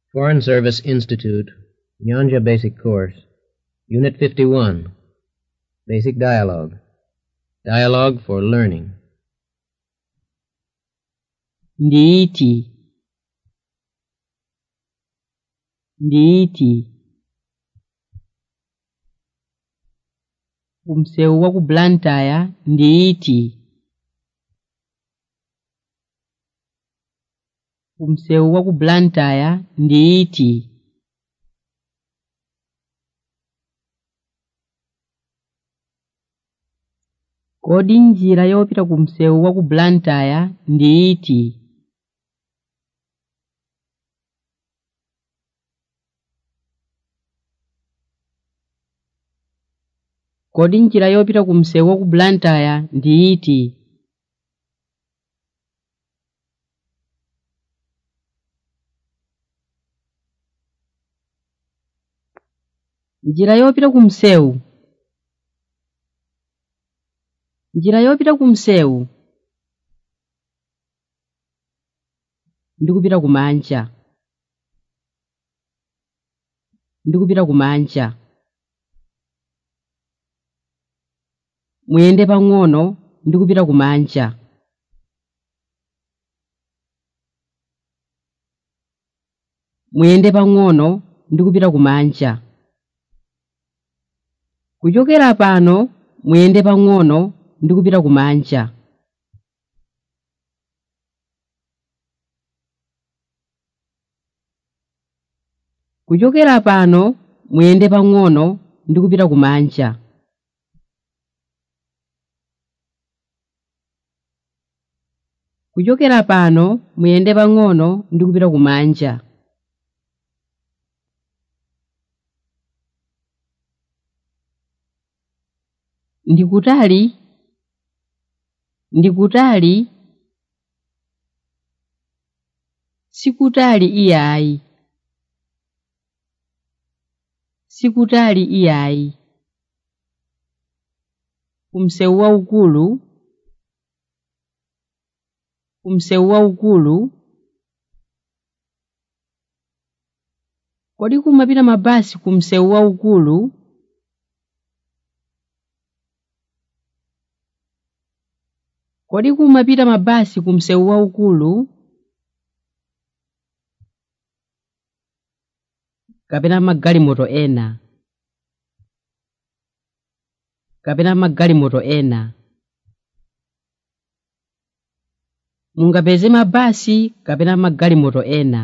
Foreign Service Institute, Nyanja Basic Course, Unit 51, Basic Dialogue. Dialogue for Learning. ndiiti ndiiti kumsewu wa ku blantyre ndiiti kumsewu wa ku blantyre ndiiti kodi njira yopita ku msewu wa ku blantyre ndiiti kodi njira yopita ku msewu wa ku blantyre ndiiti njira yopita ku msewu njira yopita ku msewu ndikupita kumanja ndikupita kumanja muyende pang'ono ndikupita kumanja muyende pang'ono ndikupita kumanja kuchokera pano muyende pang'ono ndikupita kumanja kuchokera pano muyende pang'ono ndikupita kumanja kuchokera pano muyende pang'ono ndikupita kumanja ndikutali ndikutali sikutali iyayi sikutali iyayi kumsewu waukulu kumsewu waukulu kodi kumapita mabasi kumsewu waukulu kodi kumapita mabasi kumsewu waukulu kapena magalimoto ena kapena magalimoto ena mungapeze mabasi kapena magalimoto ena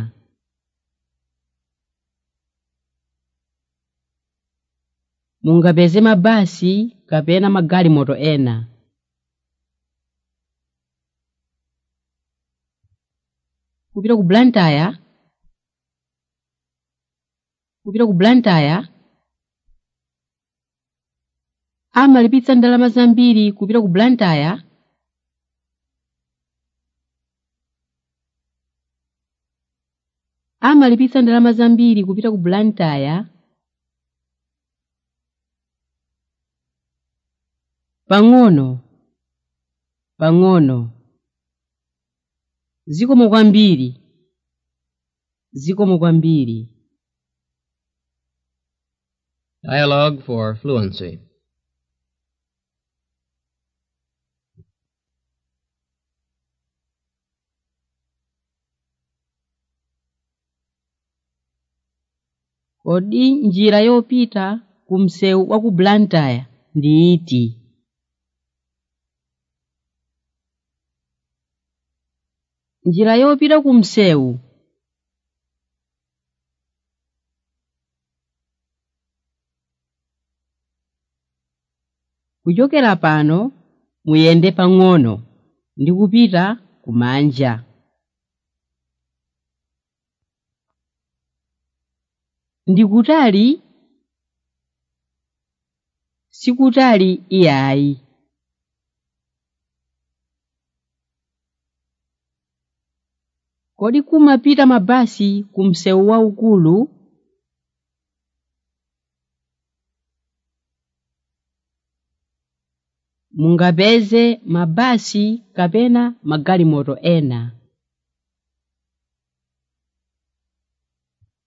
mungapeze mabasi kapena magalimoto ena kupita ku blantyre kupita ku blantyre amalipitsa ndalama zambiri kupita ku blantyre amalipitsa ndalama zambiri kupita ku blantyre pang'ono pang'ono zikomo kwambiri zikomo kwambiri Dialogue for Fluency. kodi njira yopita ku msewu wa ku blantyre ndi iti njira yopita ku msewu kuchokera pano muyende pang'ono ndi kupita kumanja ndikutali sikutali iyayi kodi kumapita mabasi ku msewu waukulu mungapeze mabasi kapena magalimoto ena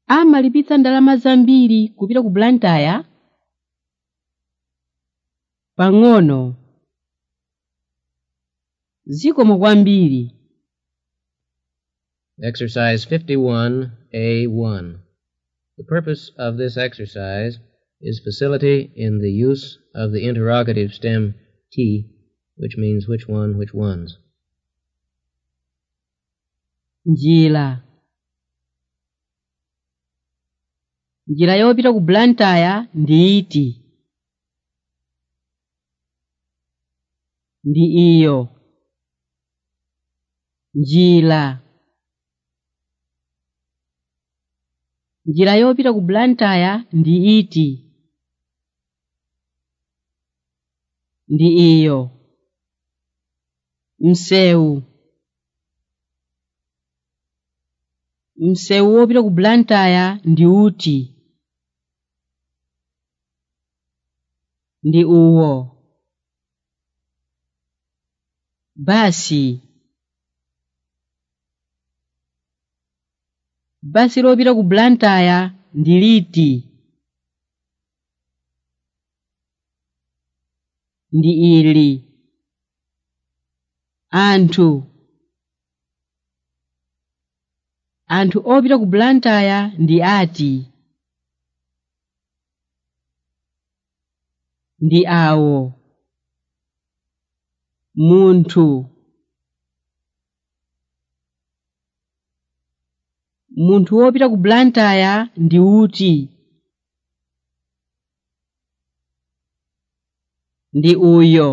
amalipitsa ndalama zambiri kupita ku blantyre pang'ono zikomo kwambiri Exercise 51A1. The purpose of this exercise is facility in the use of the interrogative stem T, which means which one, which ones. njira njira yopita ku blantyre ndi iti ndi iyo njira njira yopita ku blantyre ndi iti ndi iyo msewu msewu wopita ku blantyre ndi uti ndi uwo basi basi lopita ku blantyre ndi liti ndi ili anthu anthu opita ku blantyre ndi ati ndi awo munthu munthu wopita ku blantyre ndi uti ndi uyo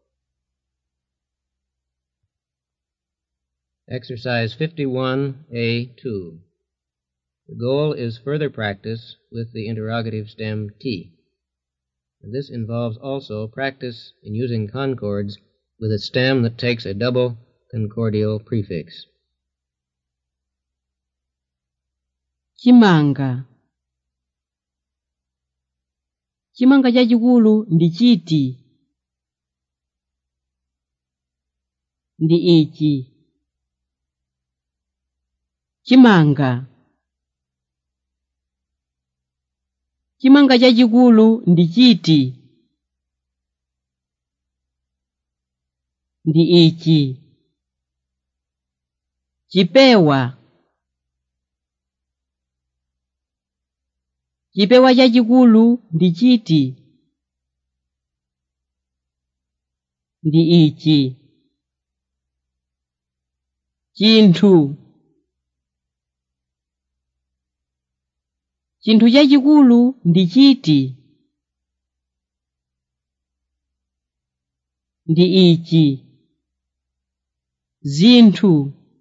Exercise 51A2. The goal is further practice with the interrogative stem T. And this involves also practice in using concords with a stem that takes a double concordial prefix. chimanga chimanga chachikulu ndi chiti ndi ichi chimanga chimanga chachikulu ndi chiti ndi ichi chipewa chipewa chachikulu ndi chiti ndi ichi chinthu chinthu chachikulu ndi chiti ndi ichi zinthu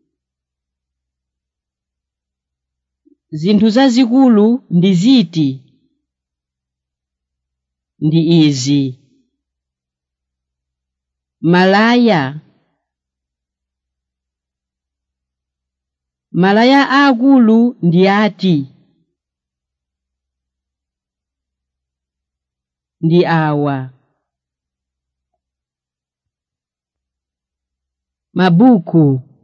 zinthu zazikulu ndi ziti ndi izi malaya malaya aakulu ndi ati ndi awa mabuku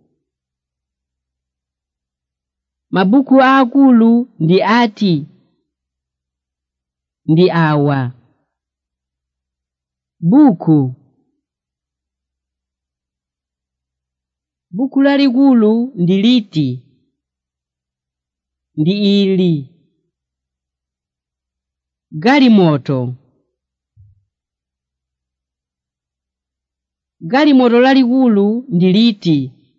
mabuku aakulu ndi ati ndi awa buku buku lalikulu ndi liti ndi ili galimoto galimoto lalikulu ndi liti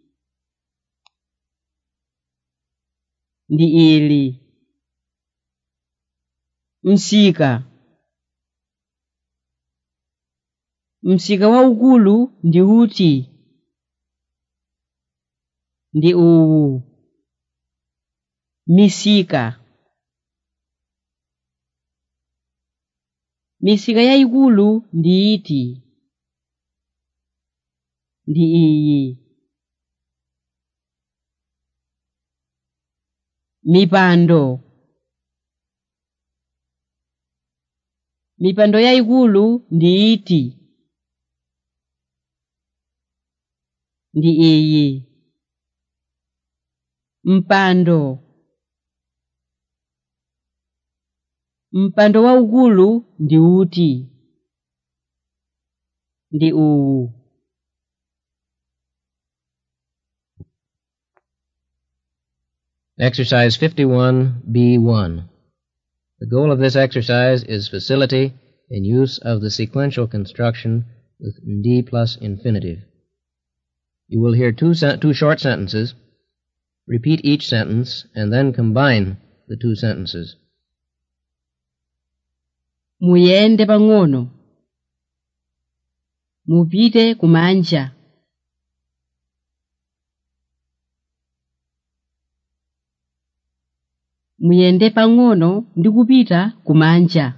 ndi ili msika msika waukulu ndi uti ndi uwu misika misika yayikulu ndi iti ndi iyi mipando mipando yayikulu ndi iti ndi iyi mpando mpando waukulu ndi uti ndi uwu Exercise 51B1. The goal of this exercise is facility in use of the sequential construction with D plus infinitive. You will hear two, sen- two short sentences. Repeat each sentence and then combine the two sentences. muyende pang'ono mupite kumanja muyende pang'ono ndi kupita kumanja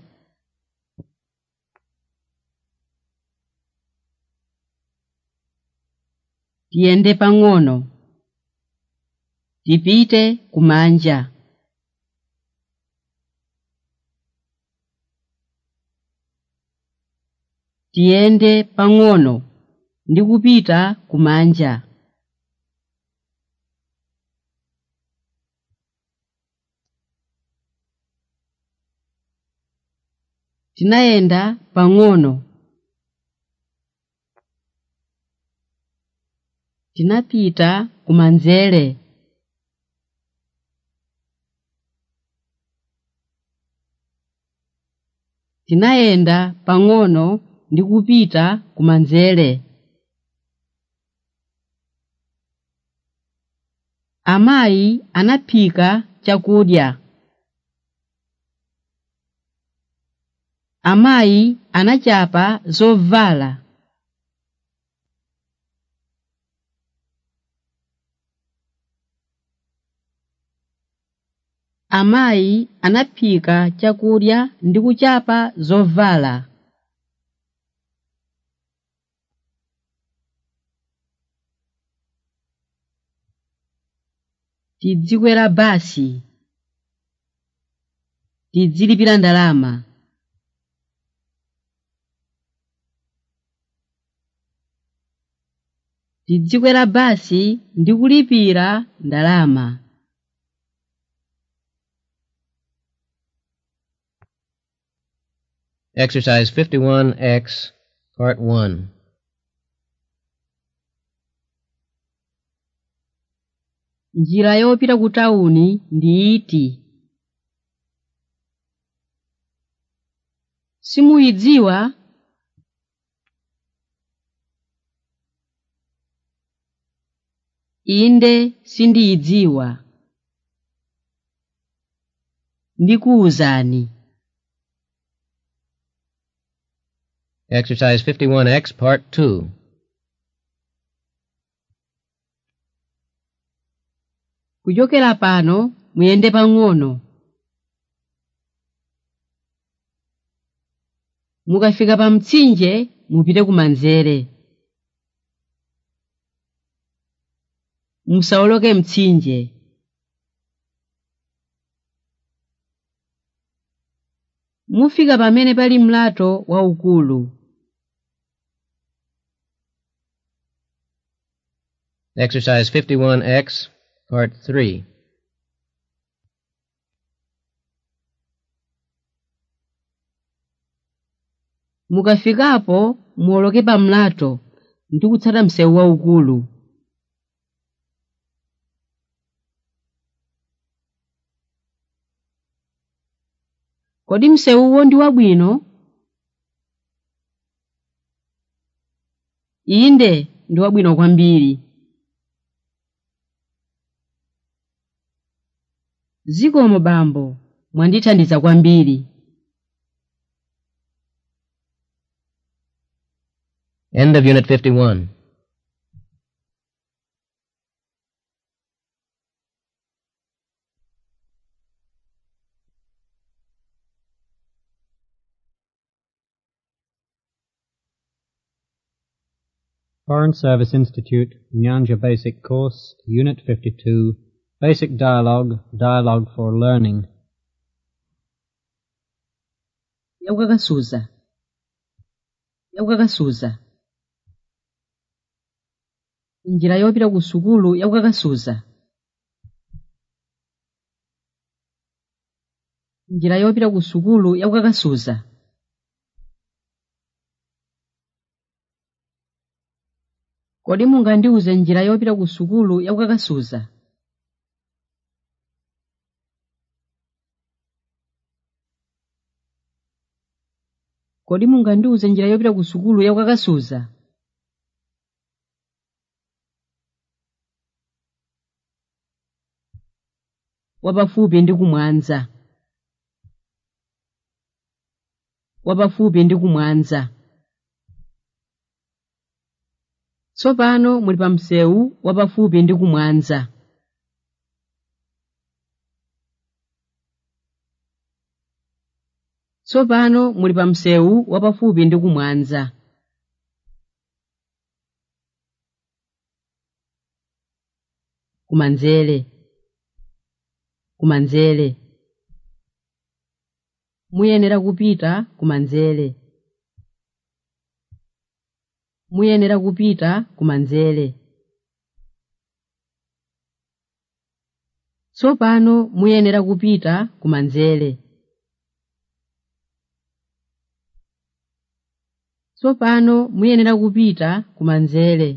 tiyende pang'ono tipite kumanja tiyende pang'ono ndi kupita kumanja tinayenda pang'ono tinapita kumanzere tinayenda pang'ono ndi kupita kumanzere amayi anaphika chakudya amayi anachapa zovala amayi anaphika chakudya ndi kuchapa zovala tidzikwera basi tidzilipira ndalama tidzikwera basi ndi kulipira ndalama Exercise 51X, Part 1. njira yopita ku tawuni ndi iti simuyidziwa inde sindiyidziwa ndikuwuzani Exercise 51X, Part 2. kuchokera pano muyende pang'ono mukafika pa mtsinje mupite kumanzere musawoloke mtsinje mufika pamene pali mlato waukulu Exercise 51X, Part 3. mukafikapo muwoloke pa mlato ndi kutsata msewu waukulu kodi msewuwo ndi wabwino inde ndi wabwino kwambiri zikomo bambo mwandithandiza kwambiri End of Unit 51. Foreign Service Institute, Nyanja Basic Course, Unit 52, Basic Dialogue, Dialogue for Learning. yakukakasuza yakukakasuza njira yopita ku sukulu yakukakasuza njira yopita ku sukulu yakukakasuza kodi mungandiuze njira yopita ku sukulu yakukakasuza kodi mungandiuze njira yopita ku sukulu yakukakasuza wapafupi ndi kumwanza wapafupi ndi kumwanza tsopano muli pa msewu wapafupi ndi kumwanza tsopano muli pa msewu wapafupi ndi kumwanza kumanzere kumanzere muyenera kupita kumanzere muyenera kupita kumanzere tsopano muyenera kupita kumanzere tsopano muyenera kupita kumanzere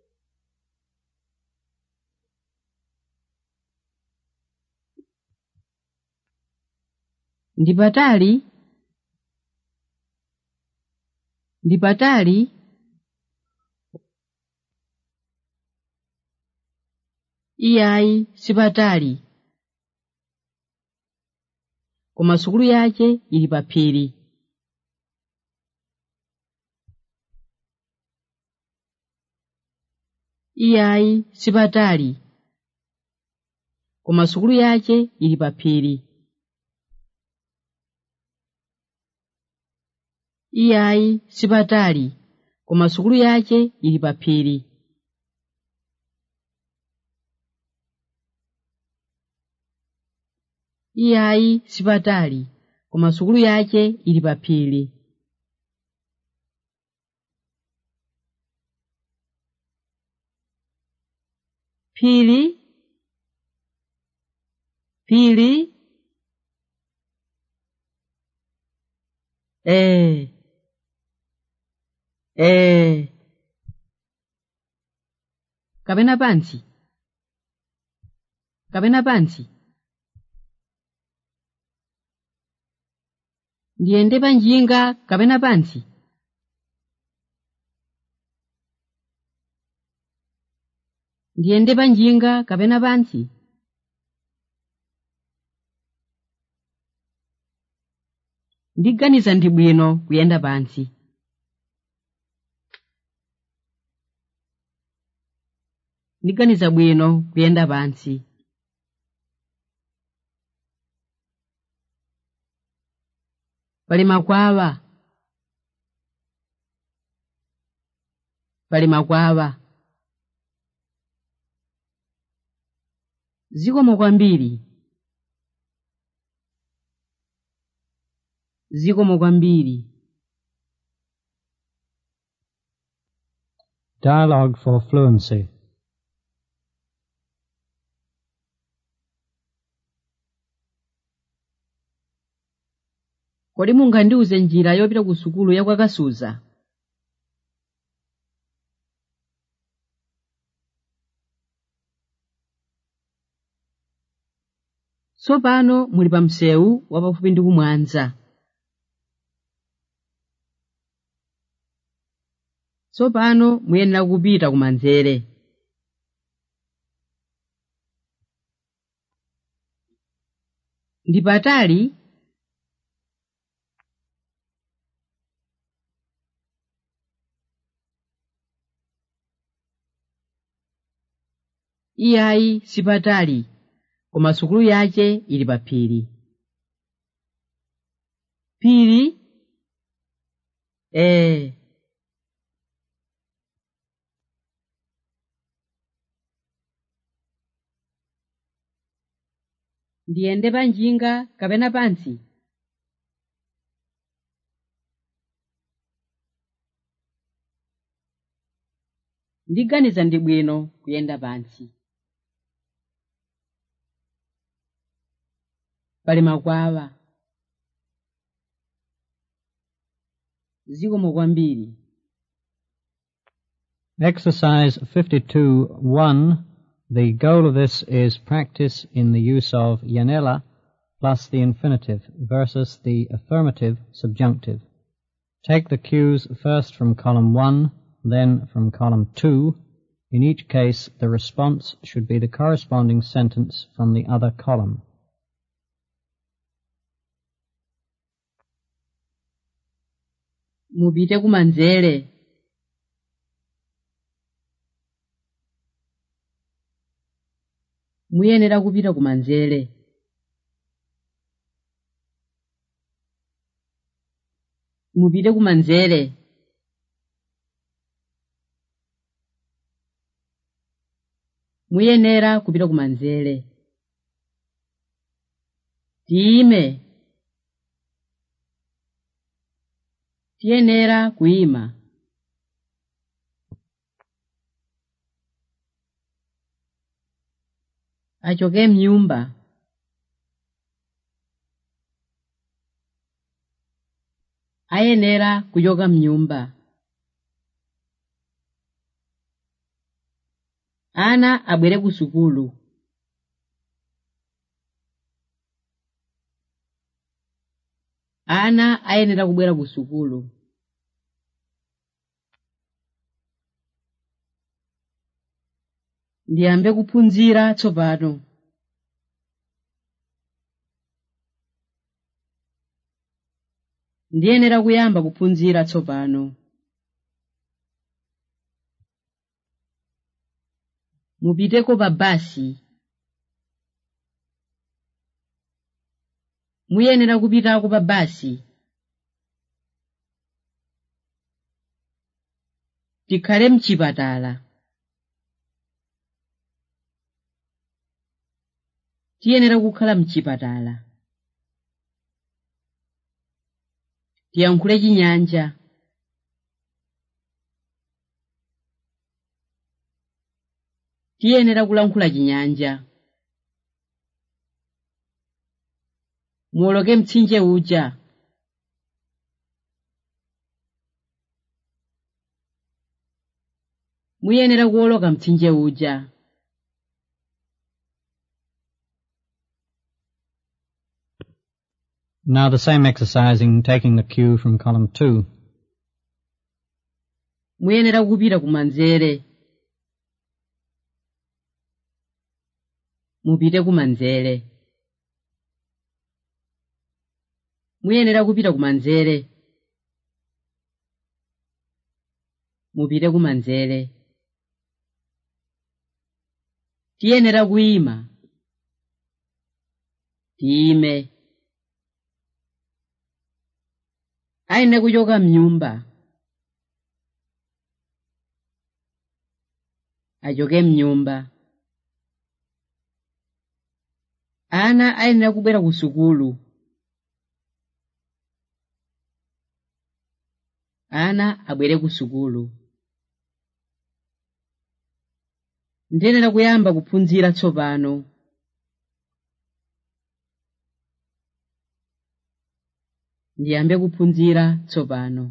ndi patali ndi patali iyayi sipatali koma sukulu yace ili pa phiri iyayi sipatali koma sukulu yace ili pa phiri iyayi sipatali koma sukulu yace ili pa phiri iyayi sipatali koma sukulu yace ili pa phiri phiri phiri ee ee kapena pansi kapena pansi ndiyende panjinga kapena pansi ndiyende panjinga kapena pansi ndiganiza ndi bwino kuyenda pansi ndiganiza bwino kuyenda pansi pali makwawa pali makwawa zikomo kwambiri zikomo kwambiri Dialogue for fluency. kodi mungandiuze njira yopita ku sukulu yakwakasuza tsopano muli pa msewu wapafupi ndi kumwanza tsopano muyenera kupita kumanzere ndi patali iyayi sipatali koma sukulu yace ili pa phiri phiri ee ndiyende panjinga kapena pansi ndiganiza ndi bwino kuyenda pansi pali makwawa zikomo kwambiri Exercise 52.1. The goal of this is practice in the use of yanela plus the infinitive versus the affirmative subjunctive. Take the cues first from column 1, then from column 2. In each case, the response should be the corresponding sentence from the other column. mupite kumanzere muyenera kupita kumanzere mupite kumanzere muyenera kupita kumanzere tiyime tiyenera kuyima achoke mnyumba ayenera kuchoka mnyumba ana abwere ku sukulu ana ayenera kubwera ku sukulu ndiyambe kuphunzira tsopano ndiyenera kuyamba kuphunzira tsopano mupiteko pa basi muyenera kupitako pa basi tikhale mchipatala tiyenera kukhala mchipatala tiyankhule chinyanja tiyenera kulankhula chinyanja muwoloke mtsinje uja muyenera kuwoloka mtsinje uja Now the same exercising, taking the cue from column 2. muyenera kupita kumanzere mupite kumanzere muyenera kupita kumanzere mupite kumanzere tiyenera kuyima tiyime aine kuchoka mnyumba achoke mnyumba ana ayenera kubwera ku sukulu ana abwere ku sukulu ndiyenera kuyamba kuphunzira tsopano ndiyambe kuphunzira tsopano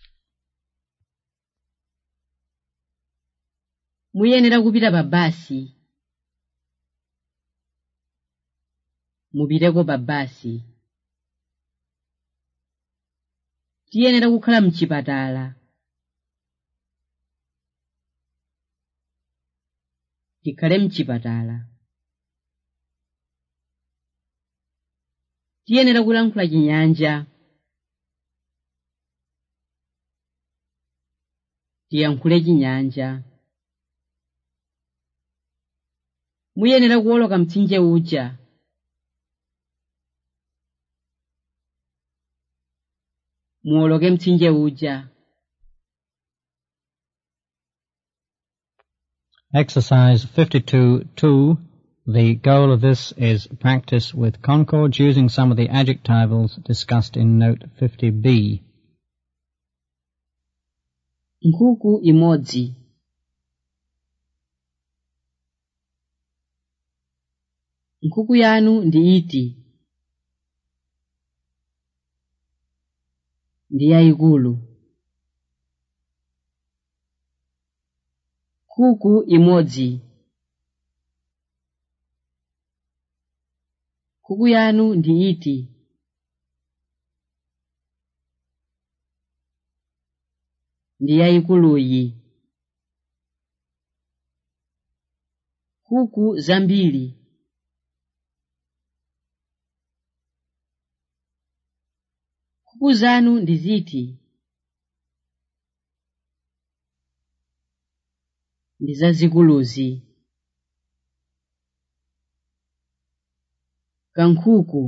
muyenera kupita pa basi mupiteko pa basi tiyenera kukhala mchipatala tikhale mchipatala tiyenera kulankhula chinyanja tiyankhule chinyanja muyenera kuwoloka mtsinje uja muwoloke mtsinje uja Exercise 52.2. The goal of this is practice with concords using some of the adjectivals discussed in note 50b. nkhuku imodzi nkhuku yanu ndi iti ndi yayikulu nkhuku imodzi nkhuku yanu ndi iti ndi yayikuluyi nkhuku zambiri nkhuku zanu ndi ziti ndi zazikuluzi kankhuku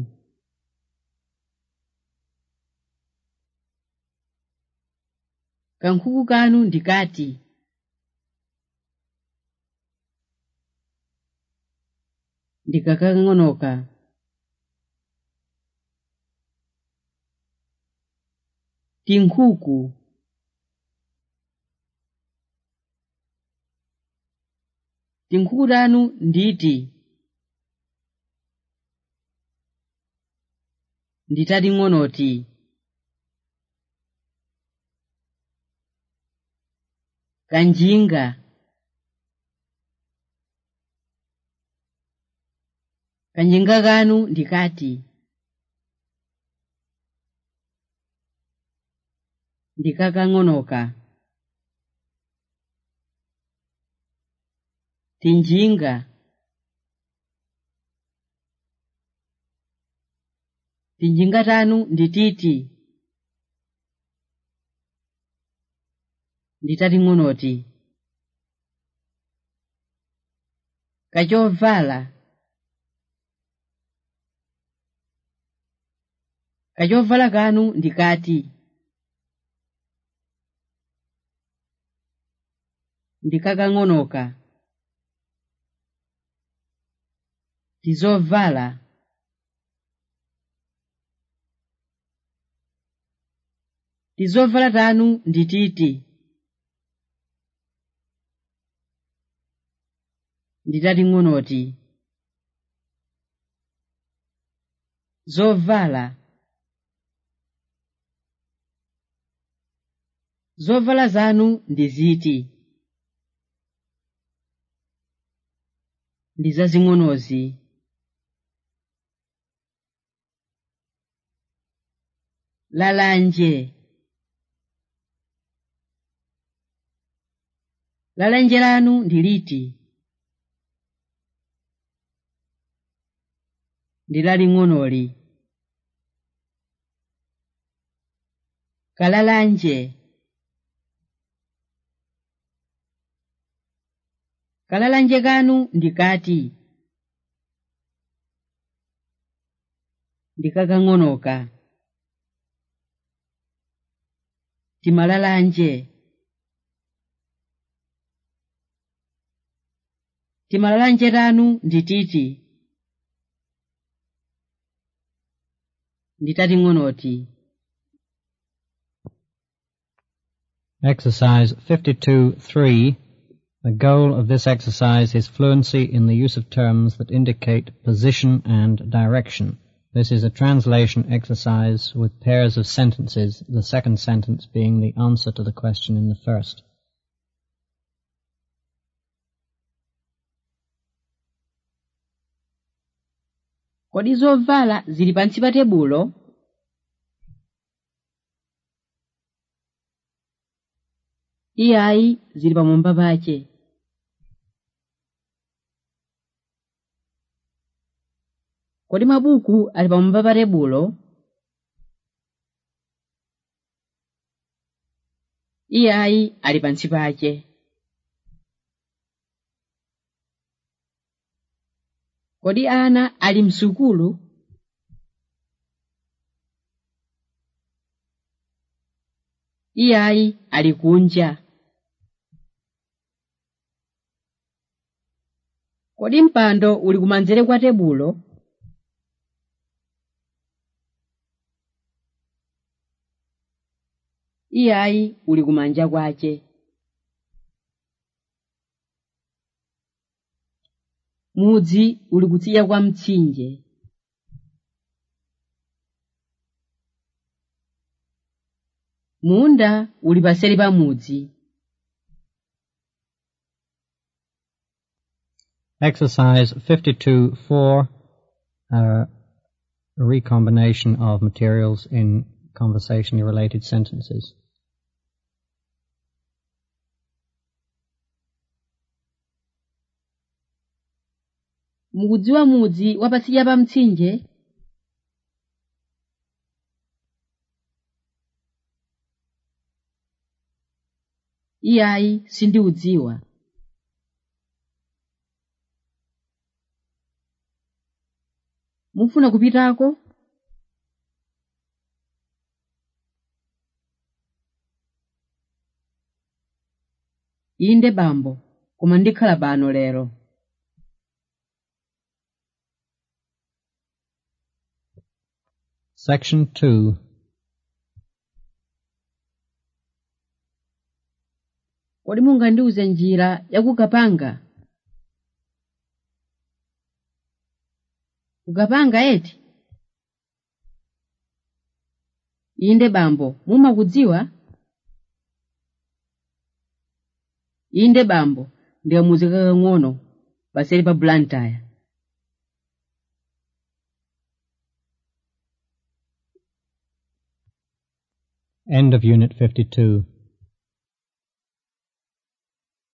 kankhuku kanu ndi kati ndikakang'onoka tinkhuku tinkhuku tanu nditi nditating'onoti kanjinga kanjinga kanu ndikati ndikakang'onoka tinjinga tinjinga tanu ndititi nditating'onoti kachovala kachovala kanu ndikati ndikakang'onoka tizovala tizovala tanu ndititi nditating'onoti zovala zovala zanu ndi ziti ndi zazing'onozi lalanje lalanje lanu ndi liti ndi laling'onoli kalalanje kalalanje kanu ndikati ndikakang'onoka timalalanje timalalanje tanu ndititi nditating'onoti Exercise 52.3. The goal of this exercise is fluency in the use of terms that indicate position and direction. This is a translation exercise with pairs of sentences, the second sentence being the answer to the question in the first. kodi zovala zili pansi pa tebulo iyayi zili pamwamba pache kodi mabuku ali pamwamba pa tebulo iyayi ali pansi pache kodi ana ali msukulu iyayi ali kunja kodi mpando uli kumanzere kwa tebulo iyayi uli kumanja kwache mudzi uli kutsidya kwa mtsinje munda uli paseri pa mudzi Exercise 52.4, uh, a recombination of materials in conversationally related sentences. mukudziwa mudzi wapatsidya pa mtsinje iyayi sindiudziwa mufuna kupitako inde bambo koma ndikhala pano lero Section 2. kodi mungandiuze njira yakukapanga kukapanga eti inde bambo mumakudziwa inde bambo ndikamuzi kakang'ono paseri pa blantyre End of Unit 52.